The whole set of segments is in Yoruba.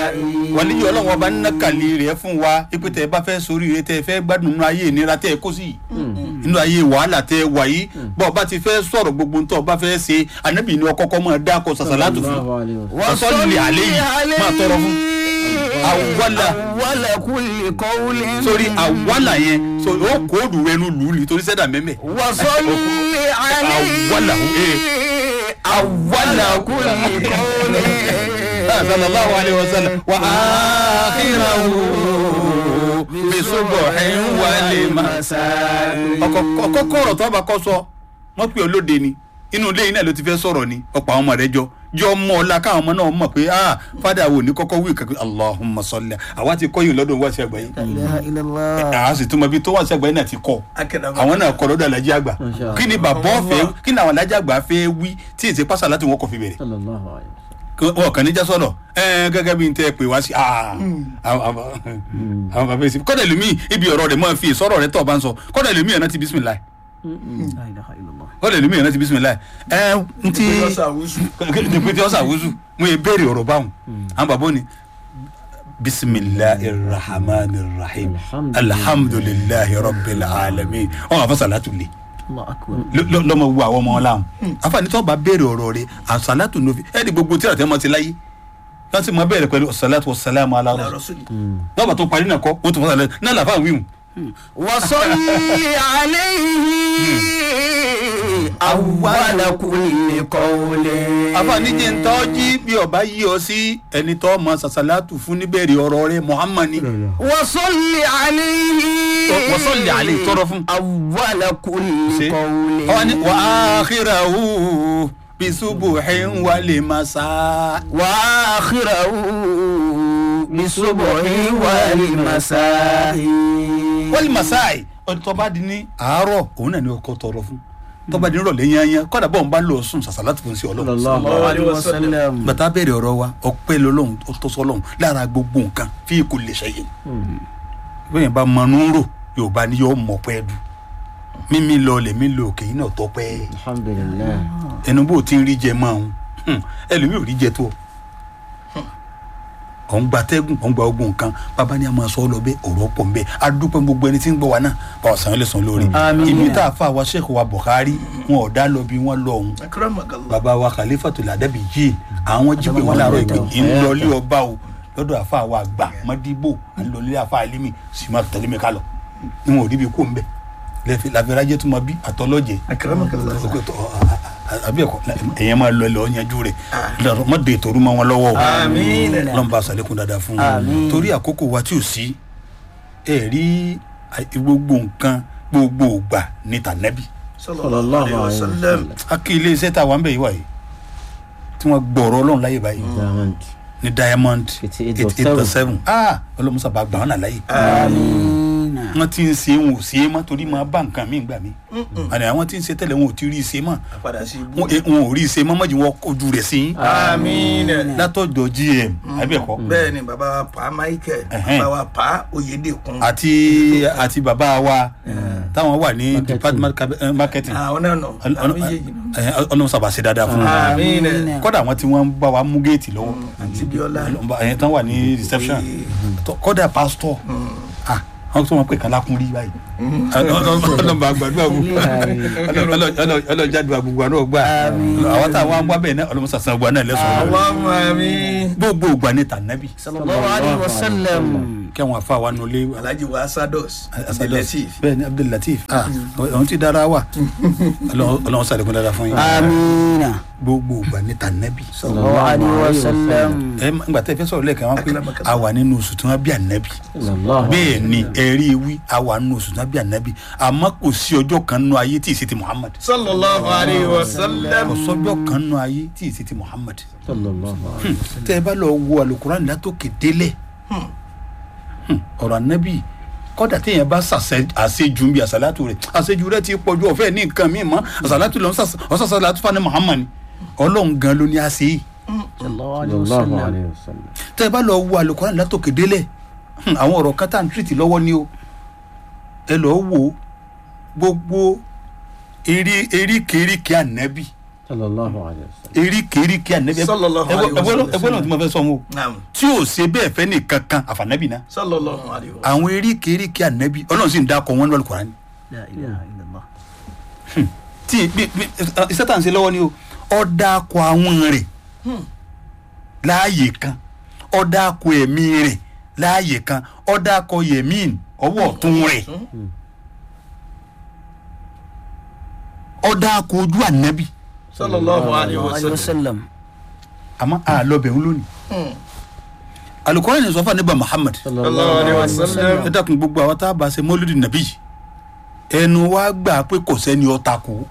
wàlí yìí ọlọ́run ọba nínú kàlí rẹ̀ fún wa ipe tẹ́ ẹ bá fẹ́ sórí rẹ̀ tẹ́ ẹ fẹ́ gbádùn nínú ayé ìnira tẹ́ ẹ kó sí nínú ayé wàhálà tẹ́ ẹ wà yìí bọ́ ọba ti fẹ́ sọ̀rọ̀ gbogbo ntọ́ ọba fẹ́ ṣe ànábì ni ọkọ́kọ́ máa dákọ̀ sàṣàlátù fún Sallallahu alaihi wasallam. wasọ́lì àlẹ́ yìí máa tọrọ fún awala awala kulli qawlin. sórí awala yẹn so ó kóòdù rẹ nu lù ú ni torí sẹ́dà mẹ́mẹ́ wasalli alayhi. awala ee awala kulli qawlin. sallallahu alayhi wa sallam wa akhirahu bisubuhin wali masa. ọkọ ọkọ kọrọ tó bá kọ sọ wọn pè ọ lóde ni inú ilé yìí náà ló ti fẹ́ sọ̀rọ̀ ni ọ̀pọ̀ àwọn ọmọ rẹ jọ jọ mọ ọlá káwọn ọmọ náà mọ̀ pé ah fada wo ní kọ́kọ́ wí kankan allahumma salli àwa ti kọ́ yìí lọ́dọ̀ wá sí àgbáyé la ilaha illallah. àá sì túmọ̀ bí tó wá sí àgbáyé náà ti kọ́ àwọn náà kọ́ lọ́dọ̀ alájí àgbà Masha Allah. kí ni bàbá ọ̀fẹ́ kí ni àwọn alájí àgbà fẹ́ wí tí èsì pásá láti wọn kò fi bẹ̀rẹ̀ Sallallahu alaihi wasallam. wọn kàn ní já sọ̀rọ̀ ẹ gẹ́gẹ́ bí n tẹ́ pè wá sí ah, àwọn àwọn- àwọn bàbá èsì kọ́dà lómi ibi ọ̀rọ̀ rẹ̀ máa fi ìsọ̀rọ̀ rẹ̀ tọ̀ bá ń sọ kọ́dà lómi ẹ̀ náà ti bismillah la ilaha illallah. kọ́dà lómi ẹ̀ náà ti bismillah ẹ n ti dèpétí ọ̀sà wúzù mo yẹ béèrè ọ̀rọ̀ báwọn àwọn bàbá ni bisimilahi rahman rahim alhamdulilahi rabbil alamin wọn àfa salatu le allah akbar. lọ- lọmọ wu àwọn ọmọ ọlá wọn àfààní tó bá béèrè ọ̀rọ̀ rẹ̀ àṣàlátù nòfin ẹni gbogbo tí àtẹ mọ ti láyé wọn sì mọ bẹ̀rẹ̀ pẹ̀lú ọsàlátù ọsàlámù aláwọ lọba tó parí náà kọ wọn tó fọsàlẹ náà làfà wíwùn wasalli alayhi. awala kulli qawlin. àfààní jẹ ntọ́jí bí ọba yí ọ sí ẹni tó mọ sàṣàlátù fún níbẹ̀rẹ̀ ọ̀rọ̀ rẹ̀ muhammad wasalli alayhi. wọ́sọ̀lì àlè tọrọ fún. awala kulli ṣe qawlin. ọwọ́ ni wà á kíra hù bisubuhin wàlẹ̀ masa. واخره بصبح والمساء wọ́n lè masáì ọdún tó bá di ní àárọ̀ òun náà ni ọkọ tọrọ fún tó bá di ní ìrọ̀lẹ́ yányán kọ́dà bọ́ọ̀ ń bá lọ sùn sàṣàlátù fún sí ọlọ́run. Sallallahu alaihi عليه وسلم bàtà bẹ̀rẹ̀ ọ̀rọ̀ wa ọpẹ́ lọ́lọ́run ó tó sọ́lọ́run lára gbogbo nǹkan fi kò lè ṣẹyìn. bẹ́ẹ̀ bá mọnú rò yorùbá ni yóò mọ̀ pẹ́ dù mímí lọ lèmi lọ òkè yìí náà tọ́pẹ́ Alhamdulillah. ẹnu bó ti ń rí jẹ máa ń ẹlòmíì ò rí jẹ tó ọ̀n gba tẹ́gùn ọ̀n gba ogun nǹkan bàbá ni a máa sọ ọ́ lọ bẹ́ẹ̀ ọ̀rọ̀ pọ̀ ń bẹ́ẹ̀ adúpẹ́ gbogbo ẹni tí ń gbọ́ wa náà bá ọ̀sán lè sàn lórí Àmín. ibi tá a fà wá Sheikh wa Bukhari wọn ò dá lọ bí wọ́n lọ ọ̀hún bàbá wa Khalifatul Adabi yìí àwọn jípe wọn láàárọ̀ ìpè ìlọlé ọba o lọ́dọ̀ àfa wa àgbà mọ́díbò àlọ́lé àfa alimi sì máa tẹ̀lé mi ká lọ ni wọn ò rí bí kó ń bẹ̀ lẹ́fẹ̀ẹ́ làbẹ́rẹ́ tó máa bí àtọ́lọ́jẹ́ àbí ẹ̀kọ́ ẹ̀yẹ́ máa lọ ẹlọ́ yanjú rẹ̀ lọ́rọ̀ má de toru mọ́ wọn lọ́wọ́ o Àmín. lọ́nba àṣàlékún dáadáa fún Àmín. wọn torí àkókò wa tí ò sí ẹ rí à- gbogbo nǹkan gbogbo ògbà ní tànẹ́bì Sallallahu alaihi wasallam. a kí ilé iṣẹ́ tá a wà ń bẹ̀ yìí wà yìí tí wọ́n gbọ̀rọ̀ ọlọ́run láyè báyìí Diamond. ní diamond 88.7. ah ọlọ́musa bá gbà wọn nà láyè آمين wọ́n ti ń ṣe wọn ò ṣe é mọ́ torí máa bá nǹkan míì gbà mí àná àwọn tí ń ṣe tẹ́lẹ̀ wọn ò ti rí i ṣe mọ́ wọn eh, wọn ò rí i ṣe mọ́ mọ́jú wọn kojú rẹ̀ sí i àmín látọ̀dọ̀ gm àbí ẹ̀kọ́ bẹ́ẹ̀ ni bàbá wa pa michael Ẹ̀hẹ́n. bàbá wa pa oyèdèkun àti àti bàbá wa táwọn wà ní Marketing. department cab- eh, marketing àwọn náà nọ àwọn méjèèjì nọ. ọlọ́musa bá ṣe dáadáa fún wọn àmín kọ́dà àwọn tí wọ́n ń bá wa mú géètì lọ́wọ́ àti bíọ́lá ẹ̀yìn tán wà ní reception Tó- kọ́dà pastor ah àwọn tó wọn pè kán lákún rí báyìí ọlọ́mọ àgbàdo àgbò ọlọ́jàdùn àgbègbè àná ọgbà àwọn táwọn wá bẹ́ẹ̀ náà ọlọ́mọ sàṣàn ọgbà náà lẹ́sọ̀ọ́ àwọn ọmọ mi gbogbo ògbà ní tànàbì صلى الله عليه وسلم kí àwọn afa wa nulẹ̀ alhaji wa asados Asados. abdulateef bẹ́ẹ̀ ni Abdul Latif ah àwọn tí dára wà ọlọ́run sàlékún dára fún yín آمين gbogbo ògbà ní tànàbì صلى الله عليه وسلم ẹ ńgbà tẹ́ fẹ́ sọ̀rọ̀ lẹ́ẹ̀kan wọn pé a wà nínú oṣù tí wọ́n bí ànábì Sallallahu bẹ́ẹ̀ ni ẹ̀rí wí a wà nínú oṣù tí wọ́n bí ànábì àmọ́ kò sí ọjọ́ kan nínú ayé tí ì sí ti Muhammad sallallahu alayhi wa sallam kò sọ́jọ́ kan nínú ayé tí ì sí ti Muhammad Sallallahu alaihi tẹ́ ẹ bá lọ wo alukuran látòkè délẹ̀ Hmm, ọ̀rọ̀ ànábì kọ́dà téèyàn bá ṣàṣẹ àṣejù bí àṣàlátù rẹ̀ àṣejù rẹ̀ ti pọ̀jù ọ̀fẹ́ ní nǹkan míì mọ́ àṣàlátù lọ ọ̀ṣàṣàlátù fani Muhammad ni ọlọ́run gan ló ní àṣẹ yìí صلى الله عليه Sallallahu وسلم alaihi wasallam. tẹ́ ẹ bá lọ wo alukuran látòkè délẹ̀ hmm, àwọn ọ̀rọ̀ kan tá à ń tìrìtì lọ́wọ́ ni o ẹ lọ wo gbogbo erí eríkèéríkèé ànábì sallallahu alayhi wa sallam. eríkèéríkèé ànábì Sallallahu alaihi wasallam. ẹgbẹ́ náà tí mo fẹ́ sọ wọn o naam tí ò ṣe bẹ́ẹ̀ fẹ́ nìkan kan àfànàbì náà sallallahu alayhi wa sallam. àwọn eríkèéríkèé ànábì ọlọ́run sì ń dákọ̀ wọn lọ́lù kọ́ra ni لا إله إلا الله tí bí bí iṣẹ́ tà ń ṣe lọ́wọ́ ni o ọ dákọ̀ àwọn rẹ̀ láàyè kan ọ dákọ̀ ẹ̀mí rẹ̀ láàyè kan ọ dákọ̀ yẹ̀mín ọwọ́ ọ̀tún rẹ̀ ọ dákọ̀ ojú ànábì sallallahu alayhi wa عليه sallam. وسلم àmọ́ àlọ́bẹ̀ ń lónìí alukóra ni sọfà níbà muhammad sallallahu alayhi wa sallam. ẹ dákun gbogbo àwọn tá a bá ṣe mọ́lúdì nàbí yìí ẹnu wa gbà pé kò sẹ́ni ọ̀tá kù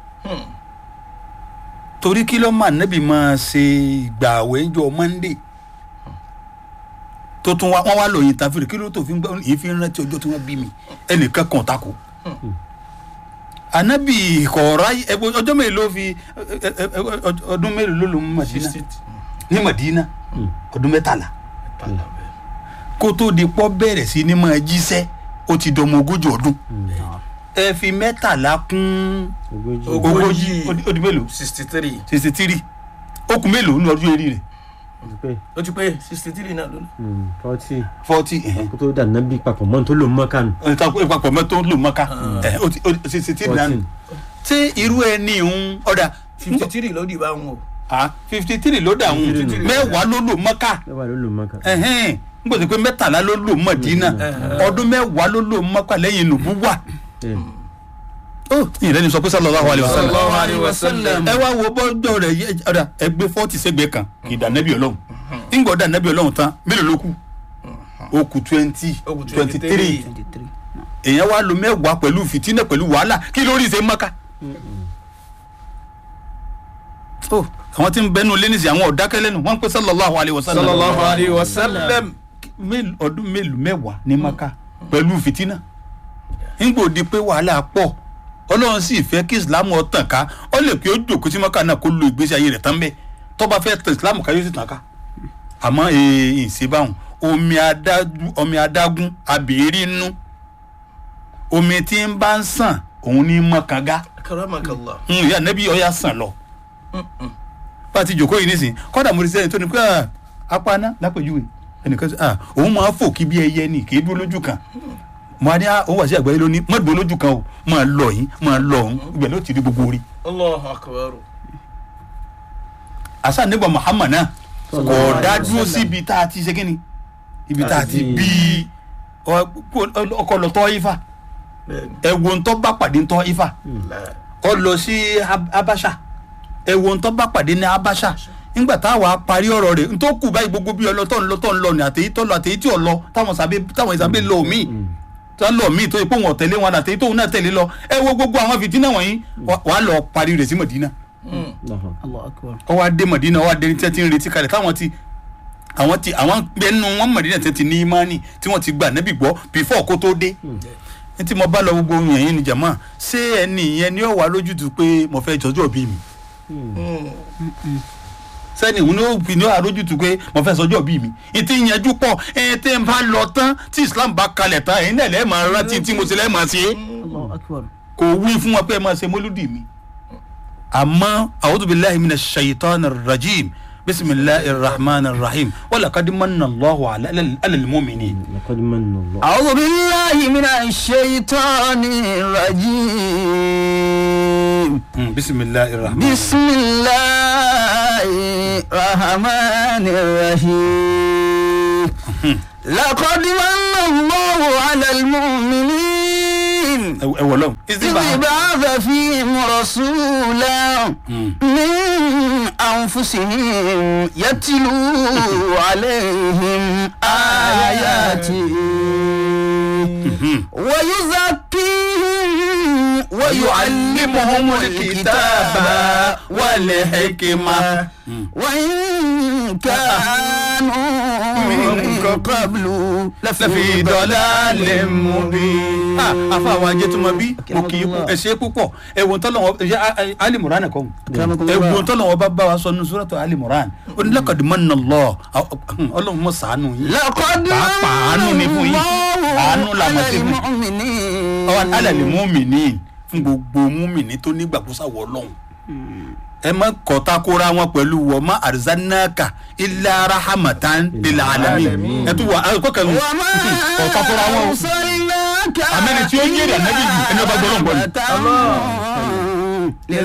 torí kí ló máa nẹ́bí máa ṣe ìgbàwẹ̀ ńjọ monday tó tún wá wọ́n wá lòyìn tàfíìrì kí ló tó fi ń gbọ́ yìí fi ń rántí ọjọ́ tí wọ́n bí mi ẹnìkan kan ọ̀tá kù anabi kọ̀ọ̀rọ̀ ayé ẹ, ọjọ́ mélòó ló fi ẹ, ẹ, ẹ, ẹ, ọdún mélòó ló lò ní madina ní madina ọdún mẹ́tàlá kó tó di pọ́ bẹ̀rẹ̀ sí ní máa jíṣẹ́ ó ti dọmọ ogójì ọdún ẹ fi mẹ́tàlá kún ogójì Ogójì. ogójì ó di- ó di mélòó sixty three sixty three ó kù mélòó ní ọdún eré rẹ̀ ti pé ó ti pé sixty three náà lónìí. forty forty kó tó dà nábì papọ̀ mọ́ tó lò mọ́ kánú. ìpapọ̀ mẹ́tò ló mọ́ká ẹ̀, ó ti- ó ti- sixty three nánu ṣé irú ẹni ń ọ̀dà fifty three ló di bá wọn o. fifty three ló dà ń 53 mẹ́wàá ló lò mọ́ká mẹ́wàá ló lò mọ́ kánú. ẹhẹn n kò sí pé mẹ́tàlá ló lò mọ̀dínà ọdún mẹ́wàá ló lò mọ́kà lẹ́yìn nùbúwà Bẹ́ẹ̀. ó ìrẹ́ni sọ pé sallallahu alaihi wasallam sallallahu alayhi wa sallam. ẹ wá wo bọ́jọ́ rẹ̀ yẹ ọ̀dà ẹgbẹ́ fọ́ọ̀tì sẹ́gbẹ́ kan kì í dà nẹ́bí ọlọ́run ńgbọ́ dà nẹ́bí ọlọ́run tán mélòó ló kù ó kù twenty Ó kù twenty three 23 èèyàn wá lo mẹ́wàá pẹ̀lú fìtínà pẹ̀lú wàhálà kí lórí ṣe mọ́ká. ó àwọn tí ń bẹnu lẹ́nìsì àwọn ọ̀dákẹ́lẹ́nu wọ́n ń pẹ́ sallallahu alaihi wasallam sallallahu alayhi wa sallam. mélòó- ọdún mélòó mẹ́wàá ní maka pẹ̀lú fìtínà nígbò di pé wàhálà pọ̀ ọlọ́run sì fẹ́ kí islam ó tàn ká ó lè pé ó jòkó sí maka náà kó lo ìgbésí ayé rẹ̀ tán bẹ́ẹ̀ tó bá fẹ́ tàn islam ká yóò sì tàn ká àmọ́ èèyàn ìṣèbáwọn omi adágún omi adágún abèérí nú omi tí ń bá ń sàn òun ní mọ́kànga karamakallah. ìyá nẹ́bí ọ̀yà sàn lọ bá a ti jòkó yìí nísìnyí kọ́dà mo rí sẹ́yìn tó ní pé ah, apáná lápèjúwe ẹnìkan sọ ah òun máa fò kí bí ẹyẹ ni kì í dúró lójú kan mo á ní ah òun wà sí àgbáyé lónìí má dúró lójú kan o máa lọ yín máa lọ ọ̀hún ibẹ̀ ló ti rí gbogbo orí. allahu akbar. àṣà nígbà muhammad náà kò Sallallahu dá alaihi dúró wasallam. síbi tá a ti ṣe kíni ibi tá a ti Àti- bí ọkọ lọ tọ́ ifá bẹ́ẹ̀ni. ẹ̀wọ̀n tó bá pàdé ń tọ́ ifá la- ọ lọ sí Ab- abasha ẹ̀wọ̀n tó bá pàdé ní abasha nígbà táwa parí ọ̀rọ̀ rẹ̀ n tó kù báyìí gbogbo bí ọlọ́tọ̀ ń lọ tọ̀ ń lọ ní àtẹ̀yí tó lọ àtẹ̀yí tí ò lọ táwọn sábẹ́ táwọn ìsàbẹ̀ lọ míì tó lọ míì tó yẹ pé wọn ò tẹ̀lé wọn àtẹ̀yí tóun náà tẹ̀lé lọ ẹ wo gbogbo àwọn fìtínà wọ̀nyí wà- wàá lọ parí rẹ̀ sí mọ̀dínà Mm. Allahu الله أكبر ọ wá dé mọ̀dínà ọ wá dé ní tí wọ́n ti ń retí kalẹ̀ táwọn ti àwọn ti àwọn gbẹnu wọn mọ̀dínà tí wọ́n ti ní imáni tí wọ́n ti gbà nẹ́bí gbọ́ bífọ̀ kó tó dé ní tí mo bá lọ gbogbo ohun yẹn ní jàmá ṣé ẹni yẹn ni ó wà lójútùú pé mo fẹ́ jọjọ́ bí mi Mm. sẹ́ni òun ló fi ní àrójútùú pé mo fẹ́ sọjọ́ bí mi ìtì ìyẹnjú pọ̀ ẹ̀ tẹ́ ń bá lọ tán tí Islam bá kalẹ̀ tán ẹ̀yin náà lẹ́ẹ̀ máa rántí tí mo ṣe lẹ́ẹ̀ máa ṣe é الله أكبر kò wí fún wọn pé ẹ máa ṣe mólúdì mi àmọ́ a'udhu billahi minash shaitanir rajim bismillahir rahmanir rahim wa laqad manna Allahu ala alal mu'minin. laqad manna Allah. أعوذ بالله من الشيطان الرجيم Mm, bismillahir rahmanir بسم الله الرحمن الرحيم لقد من الله على المؤمنين ẹ ẹ wọlọ. إذ بعث فيهم رسولا من أنفسهم يتلو عليهم آياته ويزكيهم ويعلمهم الكتاب والحكمة وإن كانوا من قبل lẹ́fi dọ́là mubin. afa àwọn ajé tó mọ bí mo kì í kú ẹ ṣe é púpọ̀ ẹ̀wọ̀n tọ́lọ̀ ẹ ṣe alimurana kọ́ ẹ̀wọ̀n tọ́lọ̀ wọn bá bá wa sọ ní sọ́rọ́tọ̀ alimuran ó ní laqad manna Allah ọlọ́run mọ̀ sànù yín. لقد pàápàá àánú ni fún yín àánú la mọ̀ sí fún المؤمنين ọwọ́ alẹ́ múmìnì fún gbogbo múmìnì tó nígbàgbọ́ sáwọ́ ọlọ́run ẹ má kọta kóra wọn pẹ̀lú wọ́n má arzanaka illa rahmatan lil alamin ẹ tún wà á kó kẹlu kọta kóra wọn o Àmẹ́ni tí ó ń yèrè ànábì yìí, ẹni ọba gbọ́dọ̀ ń gbọ́ ni.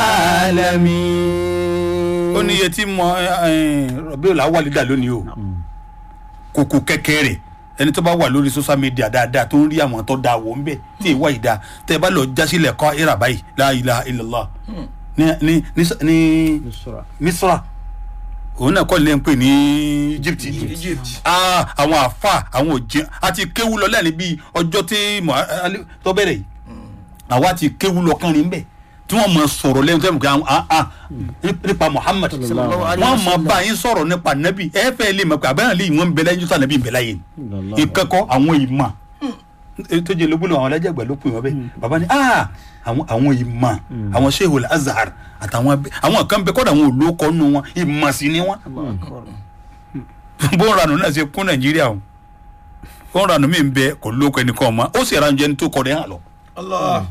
للعالمين ó ní iye tí mo rọ̀bí ò láwà lídà lónìí o kòkò kẹ̀kẹ́ rẹ̀ ẹni tó bá wà lórí social media dáadáa tó ń rí àwọn tó dáa wò ń bẹ̀ tí ìwà ìdá tẹ́ ẹ bá lọ jásílẹ̀ kọ́ ìrà báyìí la ilaha illallah ní ní ní ní Nusra. misra òun náà kọ́ ní ẹ̀ ń pè ní egypt Egypt. Ah, àwọn àfa àwọn òjì àti kéwú lọ lẹ́ni bíi ọjọ́ tí Muha- Ali- tó bẹ̀rẹ̀ yìí àwa ti kéwú lọ kánrin bẹ́ẹ̀ tí wọ́n mọ sọ̀rọ̀ lẹ́nu tẹ́lẹ̀ kí ah ah nípa Muhammad Sallallahu alaihi wọ́n mọ bá yín sọ̀rọ̀ nípa nabi ẹ fẹ́ lè mọ̀ pé abẹ́rẹ́ lè wọ́n ń bẹ lẹ́yìn tó nabi ń bẹ láyé ni ìkẹ́kọ̀ọ́ àwọn ìmọ̀ tó jẹ́ lóbúlò àwọn alájàgbà ló pè wọ́n bẹ́ẹ̀ bàbá ni ah àwọn àwọn ìmọ̀ àwọn Sheikhul Azhar àtàwọn abẹ- àwọn kan bẹ kọ́dà àwọn olókọ́ nù wọn ìmọ̀ sí ni wọn bó ń ranù náà ṣe kún Nàìjíríà o bó ń ranù mí ń bẹ kò lóko ẹnìkan ọmọ ó sì ranù jẹni tó kọ rẹ hàn lọ Allah.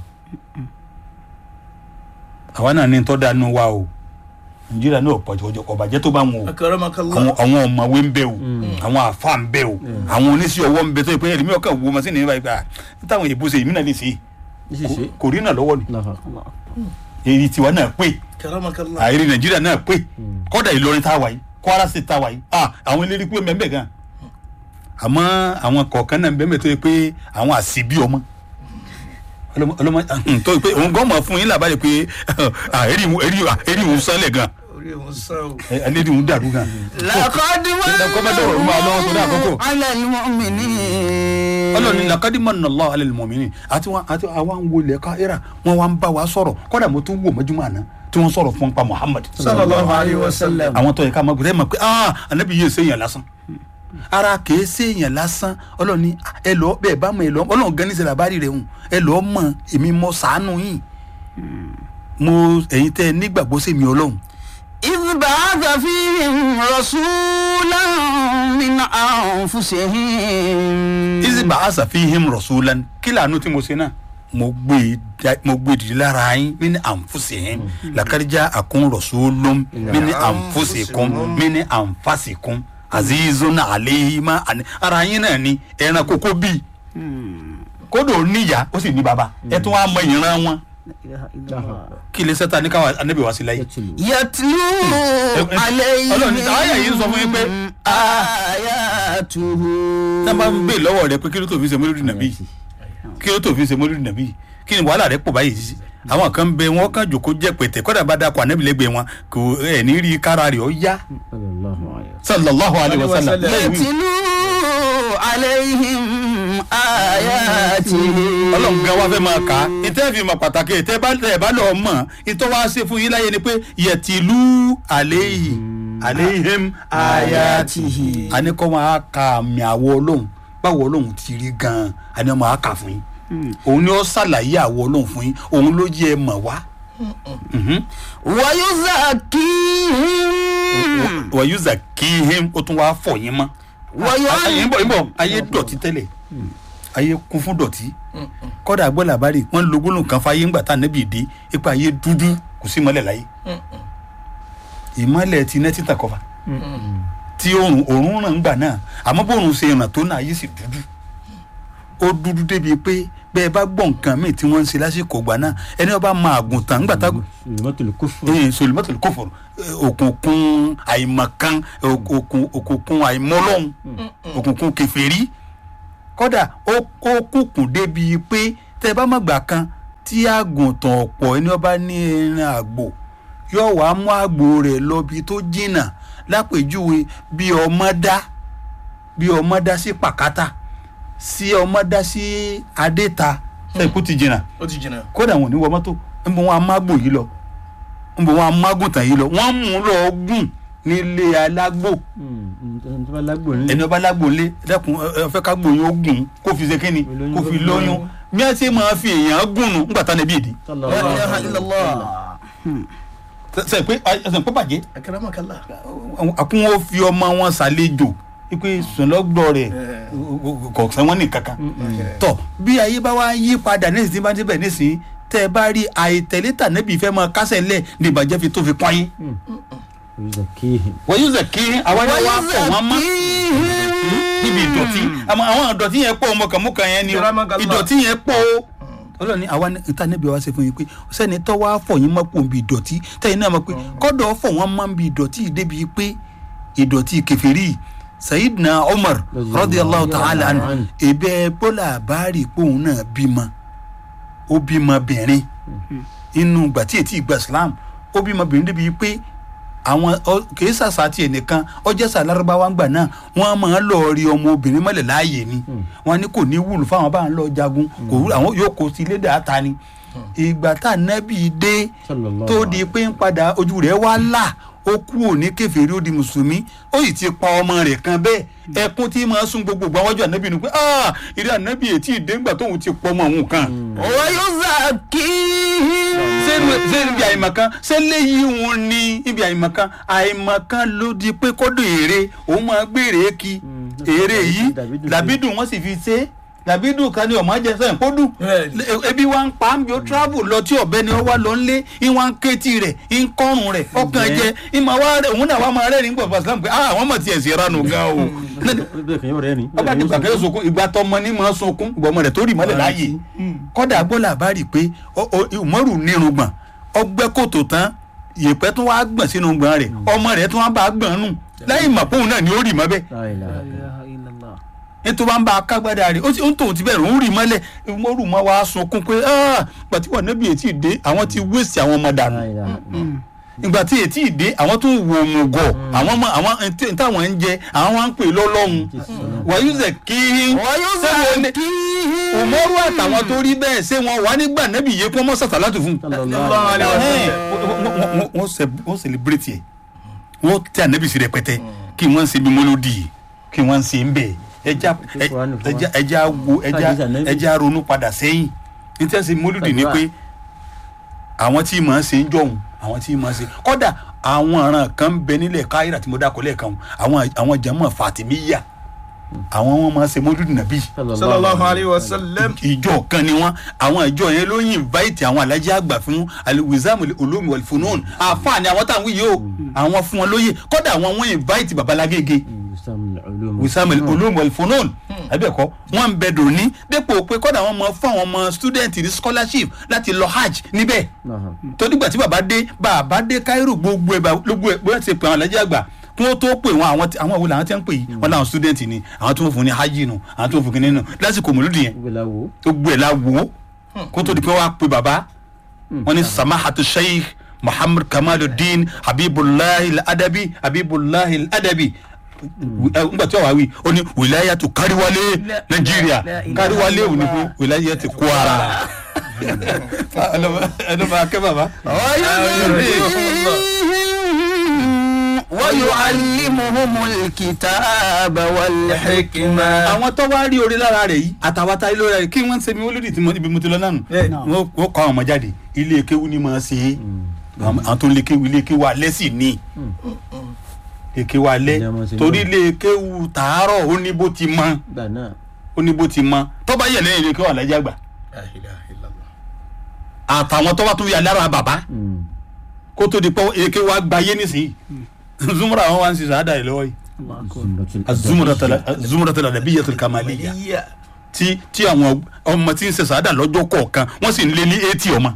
àwa náà ní tọ́ da nù wa o Nàìjíríà náà pọ̀jọ́jọ́ kọ̀ bàjẹ́ tó bá wọn o Akramakallah. àwọn àwọn ọmọwé ń bẹ o àwọn àfa ń bẹ o àwọn oníṣẹ́ ọwọ́ ń bẹ tó yẹ pé ẹ̀rí ọkàn wo masínì nípa ìgbà táwọn èèbó ṣe èmi náà lè ṣe é. Ní ṣíṣe. Kò- kò rí náà lọ́wọ́ ni Allahu èyí tiwa náà pé Akramakallah. àìrí Nàìjíríà náà pé kọ́dà Ìlọrin tá a wà yìí Kwara State tá a wà yìí ah àwọn eléré pé mẹ́mbẹ́ gan àmọ́ àwọn kọ̀ọ̀kan náà bẹ́ẹ̀ tó yẹ pé àwọn àṣìbí ọmọ ọlọmọ ọlọmọ tó yẹ pé òun gan mọ̀ fún yín làbáyé pé ah, èrì ìhun- èrì ìhun- èrì ìhun sánlẹ̀ gan Orí òun sá o. ẹlẹ́rìí ìhun dàrú gan. لقد kọ́mẹ́dọ̀ ọ̀rọ̀ máa lọ́wọ́ sódà àkókò. على المؤمنين ọlọ́ni lakadi mọ̀nà lọ́wọ́ alẹ́ mọ̀mìnì àti wọn àti àwa ń wọlé káírà wọn wá ń bá wa sọ̀rọ̀ kọ́dà mo tún wò mọ́júmọ́ àná tí wọ́n sọ̀rọ̀ fún pa Muhammad. Sallallahu alayhi wa sallam. àwọn tó yẹ ká máa gbọ́dọ̀ ẹ mọ̀ pé ah anabi yìí ṣèyàn lásán ara kìí ṣèyàn lásán ọlọ́ni ẹ lọ bẹ́ẹ̀ bá mọ̀ ẹ lọ ọlọ́run gan ní sẹ́la bá rí rẹ̀ hùn ẹ lọ mọ̀ èmi mọ̀ ṣàánú yìí mo ẹ̀yin tẹ́ ẹ nígbàgbọ́ sí mi ọlọ́run إذ بعث فيهم رسولا من أنفسهم ìsìbà àṣàfihìm rọ̀ṣúlan kí làánú tí mo ṣe náà mo gbé e dá- mo gbé dìde lára yín mí ní àǹfùsìhìm làkàrìjà àkún rọ̀ṣúlùm mí ní àǹfùsìkún mí ní àǹfàsìkún azizun àléhìmá àní ara yín náà ni ẹran kókó bíi kódò níyà ó sì ní baba ẹ tún wá mọ ìran wọn kí lè sẹ́ta ní káwa anábì wá sí láyé. يتلو عليهم Ọlọ́run ní àyà yìí ń sọ fún yín pé آياته tá a bá ń bè lọ́wọ́ rẹ pé kí ló tó fi ṣe mọ́lúdì nàbí kí ló tó fi ṣe mọ́lúdì nàbí kí ni wàhálà rẹ pọ̀ báyìí sí àwọn kan bẹ wọn kàn jòkó jẹ pẹtẹ kódà bá dákọ ànábìlẹgbẹ wọn kò ẹ ní rí kára rẹ ọ yá Sallallahu alaihi sallallahu alayhi wa sallam Sallallahu يتلو عليهم آياته ọlọ́run gan wa fẹ́ máa kà á ìtẹ́ fi mọ̀ pàtàkì ìtẹ́ bá tẹ̀ bá lọ mọ̀ ìtọ́ wa ṣe fún yín láyé ni pé yẹtìlú àléhì àléhìm ayatihi àníkọ́ wọn á ka àmì àwọ̀ ọlọ́run báwo ọlọ́run ti rí gan-an àní wọn á kà fún yín òun ni ó ṣàlàyé àwọ̀ ọlọ́run fún yín òun ló jẹ́ ẹ mọ̀ wá. Mhm. ويزكيهم wàyúzà kíhìm ó tún wáá fọ̀ yín mọ́. Wàyọ́- ayé ń bọ̀ ń bọ̀ ayé dọ̀tí tẹ́lẹ̀ ayé kún fún dọ̀tí kọ́dà gbọ́ làbárì wọ́n lo gbólóhùn kan fáyé ńgbà tá nẹ́bì dé ipa ayé dúdú kò sí ìmọ́lẹ̀ láyé ìmọ́lẹ̀ ti nẹ́tí tàn kọfà tí òrùn òrùn ràn ńgbà náà àmọ́ bóòrùn ṣe ràn tó náà ayé sì dúdú ó dúdú débi pé bẹ́ẹ̀ bá gbọ́ nǹkan míì tí wọ́n ń ṣe lásìkò ìgbà náà ẹni ọba máa àgùntàn ńgbà tá Sulumatul kufr. ee solimatul koforo òkùnkùn àìmọ̀kan òkùn- òkùnkùn àìmọ́lọ́hún òkùnkùn kèfèrí kódà ó ó kùkùn débi pé tẹ́ ẹ bá má gbà kan tí àgùntàn ọ̀pọ̀ ẹni ọba ní ẹran àgbò yóò wá mú àgbò rẹ̀ lọ bí tó jìnnà lápèjúwe bí ọmọ dá bí ọmọ dá sí pàkátà sí ọmọ dá sí adéta ṣe ikú ti jìnnà ó ti jìnnà. kódà wọn ò ní wọ mọ́tò ń bọ wọn amágbò yìí lọ ń bọ wọn amágùntàn yìí lọ wọ́n mú un lọ gùn nílé alágbò ẹni tó bá lágbò nílé. ẹni ọba alágbò ńlé dẹ́kun ẹ ẹ fẹ́ ká gbòyìn ó gùn kó fi ṣe kínni Olóyún kó fi ló fi lóyún lóyún. bí wọ́n ṣe máa fi èèyàn gùn nù ńgbà tán níbí ìdí Sallallahu La ilaha alaihi illallah. wasallam. ṣe pé ẹsẹ̀ pé bàjẹ́ Akramakallah. àkún wọn fi ọmọ wọn ṣàlejò wípé sùnlọ́gbọ̀ rẹ̀ kò sẹ́wọ́n ní kankan tọ bí ayé bá wá yí padà nísìnyí bá débẹ̀ nísìnyí tẹ́ ẹ bá rí àìtẹ̀lé tànẹ́bì fẹ́ máa kásẹ̀ ńlẹ̀ ní ìbàjẹ́ fi tó fi pọ́n yín. yuzakihim wọ́n yóò zẹ̀ kí àwa yẹn wá fọ̀ wọ́n mọ́ níbi ìdọ̀tí àmọ́ àwọn ìdọ̀tí yẹn pọ̀ ọmọkànmọ́kàn yẹn ni o Yaramakallah. ìdọ̀tí yẹn pọ̀ o ọlọ́ni àwa níta níbi wa ṣe fún yín pé sẹ́ni tó wá fọ̀ yín mọ́ pò ń bi ìdọ̀tí tẹ́yìn náà mọ̀ pé kọ́dọ̀ fọ̀ wọ́n mọ́ ń bi ìdọ̀tí yìí débi pé ìdọ̀tí kẹfìrí sayidina umar radiyallahu ta'ala anhu ebe bọ́lá àbárí pòun náà bímọ ó bímọ bìnrin inú gbà tí ètí ìgbà islam ó bímọ bìnrin débi pé àwọn ọ- kìí sàṣà tiẹ̀ nìkan ọjọ́ sàlárúbáwá ń gbà náà wọ́n máa ń lọ rí ọmọ obìnrin mọ́lẹ̀ láàyè ni wọ́n ní kò ní wúlò fáwọn bá ń lọ jagun kò wúlò àwọn yóò kó sí lédè àta ni ìgbà tá nẹ́bì dé Sallallahu tó di pé ń padà ojú rẹ̀ wá là ó kú òní kèfèrí ó di mùsùlùmí ó sì ti pa ọmọ rẹ̀ kan bẹ́ẹ̀ ẹkún tí máa sún gbogbo àwọn ọjọ́ ànábì ni pé ah ìrẹ́ ànábì ètí ìdéǹgbà tóun ti pọ̀ ọmọ òun kan ويزكيهم ṣé ṣé ibi àìmọ̀kan ṣé léyìí òun ni ibi àìmọ̀kan àìmọ̀kan ló di pé kọ́dọ̀ èrè òun máa gbére kí èrè yìí Dàbídùn làbídùn wọ́n sì fi ṣe é làbídùn kan ní ọmọ jẹ sẹ́yìn kó dùn Bẹ́ẹ̀ni. ebi wa ń pa á bí ó travel lọ tí ọ̀bẹ ni ó wá lọ ńlé ìwà ń kétí rẹ̀ ń kọ́rùn rẹ̀ ọkàn jẹ ìmọ̀ wa rẹ̀ òun náà wà máa rẹ́rìn gbọ̀gbọ̀ sílámù pé ah àwọn ọmọ tiẹ̀ sí ranù gan o bẹ́ẹ̀ kàn yóò rẹ́ ni. ọba ti gbàgbé sunkún ìgbà tọmọ ní máa sunkún gbọmọ rẹ̀ tó rì mọ́lẹ̀ láàyè kọ́dà gbọ́dọ̀ bá rí i pé ọ- ọ- Umaru nírùngbọ̀n ọgbẹ́ kòtò tán yèpẹ́ tó wá gbọ̀n sínú gbọ̀n rẹ̀ ọmọ rẹ̀ tó wá bá a gbọ̀n nù lẹ́yìn màpóhùn náà ni ó rì mọ́ bẹ́ẹ̀ La ilaha ilaha illallah. ètò wa ń bá a kágbádá rẹ̀ ó ti ń tòun ti bẹ̀rẹ̀ òun rì mọ́lẹ̀ Umaru mọ́ wa sunkún pé "Ah, gbàtí wà níbi ètí ìdé àwọn ti wéṣì àwọn ọmọ dànù La ilaha ìgbà tí ètí ìdé àwọn tó ń wo òmùgọ̀ àwọn ọmọ àwọn ẹntì- táwọn ń jẹ àwọn wa ń pè lọ́lọ́run wàyúzẹ̀ kí ويزكيهم Umaru àtàwọn tó rí bẹ́ẹ̀ ṣé wọn wà nígbà nẹ́bí yẹ kó mọ́ sàtàlátù fún un Sallallahu alaihi wasallam. wọ́n wọ́n wọ́n celebrate ẹ̀ wọ́n tẹ ànábì sí rẹpẹtẹ kí wọ́n ṣe bí mọ́lódì kí wọ́n ṣe ń bẹ̀ ẹja ẹja ẹja wo ẹja Hadith Ànábì. ẹja ronú padà sẹ́yìn ní tí wọ́n ṣe mọ́lódì ni pé àwọn tí màá ṣe ń jọ̀hún àwọn tí màá ṣe kọ́dà àwọn ọ̀ràn kan ń bẹ nílẹ̀ káyìrà tí mo dákọ̀ lẹ́ẹ̀kan àwọn àwọn jàmọ́ Fatimiyya àwọn wọn máa ṣe mọ́lódì nàbí sallallahu alayhi wa sallam. ìjọ kan ni wọn àwọn ìjọ yẹn ló yin invite àwọn alájí àgbà fún aliwizamu olómi wàlífónón àfààní àwọn táwọn yìí o àwọn fún wọn lóye kódà àwọn wọn invite babalágége wisamu olómi wàlífónón abẹ́ẹ̀kọ́ wọn ń bẹ dòní dépò pé kódà wọn mọ fún àwọn ọmọ student ní scholarship láti lọ hajj níbẹ̀ torígbà tí bàbá dé bàbá dé Cairo gbogbo ẹ̀ bá- gbogbo ẹ̀ bóyá ti pè àwọn alájí àgbà kí wọ́n tó pè wọn àwọn tí- àwọn wo làwọn ti ń pè yìí wọn làwọn student ni àwọn tó ń fún ní hajj nù àwọn tó ń fún kínní nù lásìkò mòlúdì yẹn gbogbo ẹ̀ la wò ó kó tó di pé wọ́n á pe bàbá wọ́n ní samahatu sheikh muhammad kamaluddin habibulahi adabi habibulahi adabi ngbà tí wọ́n wá wí ó ní wilayatu káríwálé nàìjíríà káríwálé ò ní kó wilayatu kwara ẹlọ́mọ akẹ́ bàbá. ويعلمهم الكتاب والحكمة àwọn tó wá rí orí lára rẹ̀ yìí àtàwọn tá lórí rẹ̀ kí wọ́n ń ṣe mi olódì tí mo ibi mo ti lọ náà nù Yeah. wọ́n wọ́n kọ́ àwọn ọmọ jáde ilé kéwú ni máa ṣe é àwọn àwọn tó ń lé kéwú ilé kéwú alẹ́ sì ní ilé kéwú alẹ́ Ilé ọmọ ti torí mọ́. ilé kéwú tàárọ̀ ó ní bó ti mọ ó ní bó ti mọ tó bá yẹ lẹ́yìn ilé kéwú alájà gbà La ilaha illallah. àtàwọn tó bá tún yà lára bàbá kó tó di pọ́ ilé kéwú àgbáyé nísìnyí zumura àwọn wa ń ṣiṣẹ́ àdá yìí lọ́wọ́ yìí azumurata ladabiyyatul kamaliyya Iya. tí tí àwọn ọmọ tí ń ṣe sàádà lọ́jọ́ kọ̀ọ̀kan wọ́n sì ń lé ní eighty ọmọ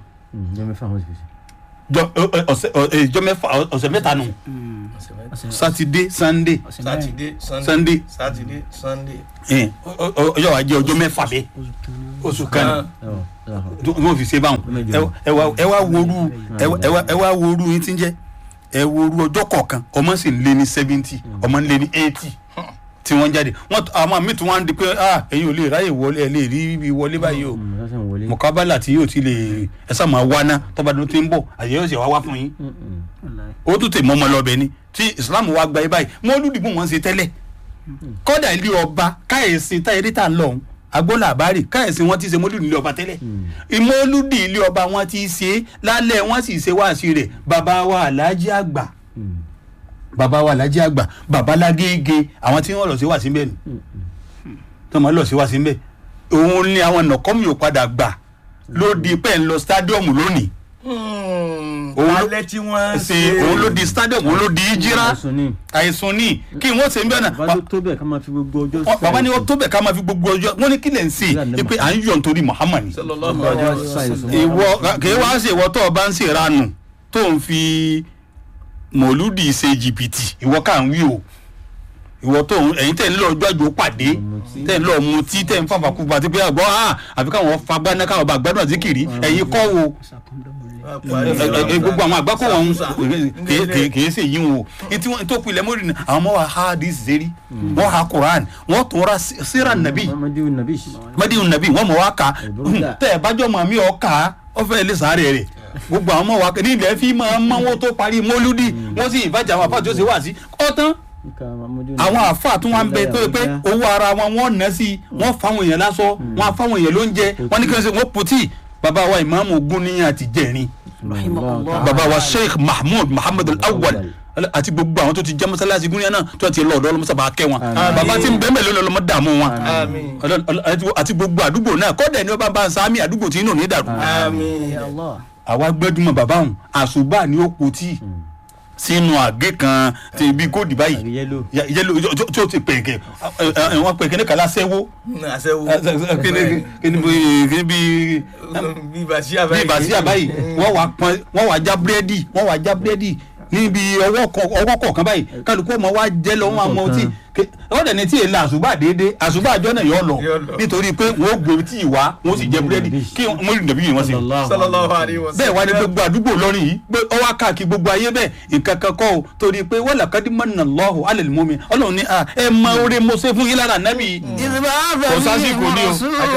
jọ ẹ- ẹ- ọ̀sẹ̀ ọ- ẹ, jọ mẹ́fà ọ- ọ̀sẹ̀ mẹ́ta nù sátidé sannde Saturday, Sunday. Sunday. Saturday, Sunday. ẹ, ọ- ọ- ọjọ́ wa jẹ́ ọjọ́ mẹ́fà bẹ́ẹ̀ oṣù kan ní wọ́n fi ṣe báwọn ẹ- ẹ wá- ẹ wá woru ẹ wá- ẹ wá- ẹ wá woru yín tí ń jẹ́ ẹ woru ọjọ́ kọ̀ọ̀kan ọmọ sì ń lé ní seventy ọmọ ń lé ní eighty tí wọ́n jáde wọ́n àwọn míì tí wọ́n á di pé ah ẹ̀yin ò lè ráyè wọlé ẹ lè rí ibi wọlé báyìí o mọ̀kábálà tí yóò ti lè ẹ sá máa wá ná tọ́ba tó ti ń bọ̀ àyè yóò sì wá wá fún yín ó tún tè mọ́ ọmọ lọ́bẹ̀ ni tí islam wa gba ẹ báyìí wọ́n lùdìbò wọn ṣe tẹ́lẹ̀ kọ́dà ilé ọba káyèsí táyẹ̀rí tà ń lọ ọ̀hún agbóla àbárì káyèsí wọn ti ṣe mọ́lúdì ilé ọba tẹ́lẹ̀ ìmọ̀lúdì ilé ọba wọn ti ṣe lálẹ́ wọn sì ṣe wáàsí rẹ̀ bàbá wa aláàjì àgbà bàbá wa aláàjì àgbà bàbá lágége àwọn tí wọ́n lọ sí wáàsí bẹ́ẹ̀ ni tó máa lọ sí wáàsí bẹ́ẹ̀ òun ni àwọn nàkọ́mì ò padà gbà ló di pẹ́ ń lọ stadium lónìí Òun ló- alẹ́ tí wọ́n ṣe òun ló di stadium òun ló di ìjírá àìsàn ni àìsùn ní kí wọ́n ṣe ń bẹ́ẹ̀ náà bàbá ló tó bẹ́ẹ̀ ká máa fi gbogbo ọjọ́ Wọ́n- bàbá ni wọ́n tó bẹ̀ ká máa fi gbogbo ọjọ́ wọ́n ní kí lẹ̀ ń ṣe é pé à ń yọ̀ nítorí Muhammad ni sallallahu ọjọ́ alaihi wasallam. ṣàìsàn ìwọ kìí wá ṣe ìwọ tó o bá ń ṣe ìranù tó ń fi mòlúdì ṣe jìbìtì ìwọ kà ń wí o ìwọ tó ń ẹ̀yin tẹ̀ ń lọ ọjọ́ àjò pàdé tẹ̀ ń lọ mutí tẹ̀ ń fàfà kúpa àti pé àgbọ̀ ah àfi káwọn fagbá náà káwọn bá gbádùn àzíkìrì ẹ̀yin kọ́ wo ẹ- ẹ- ẹ- gbogbo àwọn àgbákò wọn kìí- kìí- kìí ṣe yín o etí wọn tó pilẹ̀ mọ́rin náà àwọn ọmọ wa ha hadith zeri wọ́n ha Quran wọ́n tó ra síra nàbí mamadu nabi mẹ́díhùn nàbí wọ́n mọ̀ wá ká Ìbúrúdà. tẹ́ ẹ bájọ́ mọ̀ mí ọ̀ ká ọ fẹ́ lè sáré rẹ̀ gbogbo àwọn ọmọ wa ní ilẹ̀ fi máa ń mọ́wọ́ tó parí mọ́lúdì wọ́n sì ìbàjẹ́ àwọn àfáà tó ṣe wá sí ọ̀tán nka mamadu àwọn àfáà tún wá ń bẹ tó yẹ pé owó ara wọn wọ́n ná sí i wọ́n fáwọn èèyàn lásọ wọ́n fáwọn èèyàn lóúnjẹ wọ́n ní kí wọ́n ṣe wọ́n pòtì bàbá wa ìmáàmù Gúníyàn àti jẹ̀rin bàbá wa Sheikh Mahmood Muhammad al-Awwal àti gbogbo àwọn tó ti jẹ́ mọ́sálásí Gúníyàn náà tó ti lọ ọ̀dọ́ ọlọ́mọsábà kẹ́ wọn Àmín. bàbá tí ń bẹ́ẹ̀ mẹ́lẹ́ lọ́lọ́mọ dààmú wọn àmín Ọlọ́run- Ọlọ́run- àti- àti gbogbo àdúgbò náà kọ́dà ẹni wọ́n bá bá ń sáámi àdúgbò tí inú ní dàrú. àmín Ya Allah. àwa gbẹ́dúmọ̀ bàbá òun àṣùbà ni ó po tíì sínú àgé kan tí ibi kóòdì báyìí àrí yẹlò Ya- yẹlo tí- tí ó ti pẹ̀kẹ́ wọ́n pẹ̀kẹ́ ní kàlá sẹ́wó àṣẹwó kíni bí bí bàṣíà báyìí bí ìbàsí àbáyìí wọ́n wá pọn wọ́n wá já búrẹ́dì wọ́n wá já búrẹ́dì níbi ọwọ́ kọ- ọwọ́ kọ̀ọ̀kan báyìí kálukú ọmọ wa jẹ́ lọ wọn àmọ́ tí wọ́n dẹ̀ ní tí èlà àṣùbà déédéé àṣùbà àjọ náà yọ lọ Yọ lọ. nítorí pé wọ́n gbé tí ì wá wọ́n sì jẹ búrẹ́dì kí wọ́n rí dàbí yìí wọ́n sì sallallahu alaihi wasallam bẹ́ẹ̀ wá ní gbogbo àdúgbò lọ́rin yìí pé ọwọ́ káàkiri gbogbo ayé bẹ́ẹ̀ nǹkan kan kọ́ o torí pé wọ́n là kádì mọ́nà lọ́hùn alẹ́ lè mú mi ọlọ́run ní à ẹ mọ oore mo ṣe fún yín lára nábì Kò sásìkò ní o.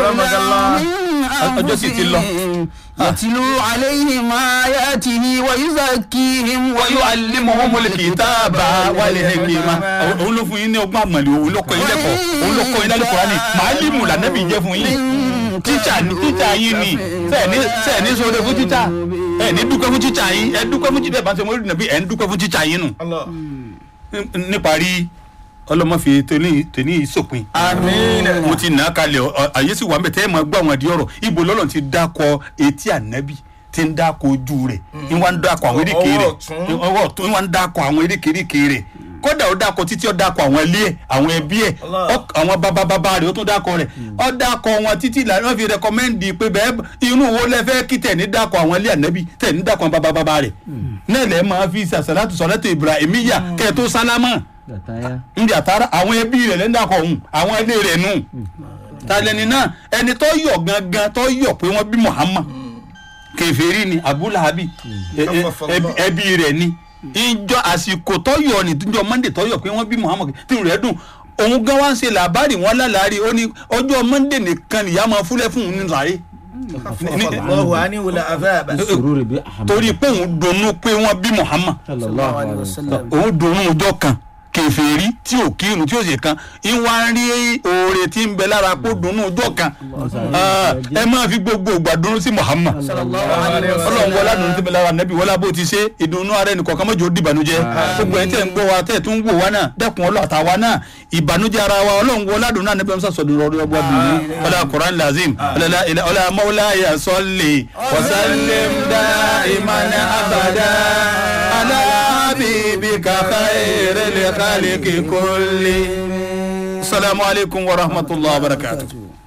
Ọjọ́ sì ti lọ. yàtìlú alayhim ayatihi wa yuzakkihim wa wọ́n yóò alẹ́ mọ́ wọn mọ́lẹ̀ kì í tá a bá wálé hekima òun ló fún yín ní ọgbọ́n àmàlẹ́ òun ló kọ́ yín lẹ́kọ̀ọ́ òun ló kọ́ yín lálẹ́ kọ́ra ni màálímù lànàbì jẹ́ fún yín tíṣà ni tíṣà yín ni sẹ́ẹ̀ni sẹ́ẹ̀ni sọ̀rọ̀ fún tíṣà ẹ̀ ní dúpẹ́ fún tíṣà yín ẹ̀ dúpẹ́ fún tíṣà ìbáṣẹ́ mọ́lẹ́ nàbí ẹ̀ ń dúpẹ́ fún tíṣà yín nù. Allah níparí ọlọ́mọ fi tòní tòní ìsòpin àmín mo ti nà á kalẹ̀ ọ- ọ- àyè sì wà mẹ́tẹ́ ẹ̀ máa gbọ́ àwọn àdìẹ ọ̀rọ̀ ibo lọ́lọ́ ti dákọ etí ànábì tí ń dákọ ojú rẹ̀ ń wá ń dákọ àwọn eréke Ọwọ́ rẹ̀ ọ̀tún. ọwọ́ ọ̀tún ń wá ń dákọ àwọn erékeréke rẹ̀ kódà ó dákọ títí ó dákọ àwọn ilé ẹ̀ àwọn ẹbí ẹ̀ Allah. ọ- àwọn bàbá bàbá rẹ̀ ó tún dákọ rẹ̀ ó dákọ wọn títí ìlànà wọn fi rẹkọmẹ́ndì pé bẹ́ẹ̀ inú wo lẹ fẹ́ kí tẹ̀ ní dákọ àwọn ilé ànábì tẹ̀ ní dákọ àwọn bàbá bàbá rẹ̀ náà lẹ́ máa fi sàṣàlátù sọ̀látù Ibrahimiyya kẹ́ ẹ tó sálámà gàtáyà ndí àtàrà àwọn ẹbí rẹ̀ lẹ́ńdà kọ̀ ọ̀hún àwọn ilé rẹ̀ nù. talẹ́ni náà ẹni tó yọ̀ gangan tó yọ̀ pé wọ́n bí Muhammad kèfèrí ni abúláhábì ẹbí rẹ̀ ni ìjọ àsìkò tó yọ̀ ní ìjọ Monday tó yọ̀ pé wọ́n bí Muhammad tí rẹ̀ dùn òun gan wá ń ṣe làbárì wọn lálàárí ó ní ọjọ́ Monday nìkan nìyá máa fúnlẹ̀ fún òun ní sàárè Allahu ani wula azaba sùúrù rẹ̀ bí ahmed torí pé òun dunnú pé wọ́n bí Muhammad sallallahu alayhi wa sallam òun dunnú ọjọ́ kan kèfèrí tí ò kírun tí ò sì kan ìwà ń rí oore tí ń bẹ lára kó dunnú ọjọ́ kan Ah, ẹ máa fi gbogbo ìgbà dunnú sí Muhammad ọlọ́run wọlá dùnú tí ń bẹ lára nẹ́bí wọlá bó ti ṣe ìdùnnú ara ẹnì kọ̀ọ̀kan mọ́jọ́ di ìbànújẹ́ gbogbo ẹ̀ tẹ̀ ń gbọ́ wa tẹ̀ tún wò wá náà dẹ́kun ọlọ́ọ̀ta wa náà ìbànújẹ́ ara wa ọlọ́run wọlá dùnú náà nẹ́bí wọn sọ̀dọ̀ rọrùn ọgbà bìnú ọlá Quran lazim ọlá ilẹ̀ ọlá mawlaya salli wa sallim daiman abada ala habibika khairil khalqi kulli. Assalamu alaikum wa rahmatullahi wa barakatuh.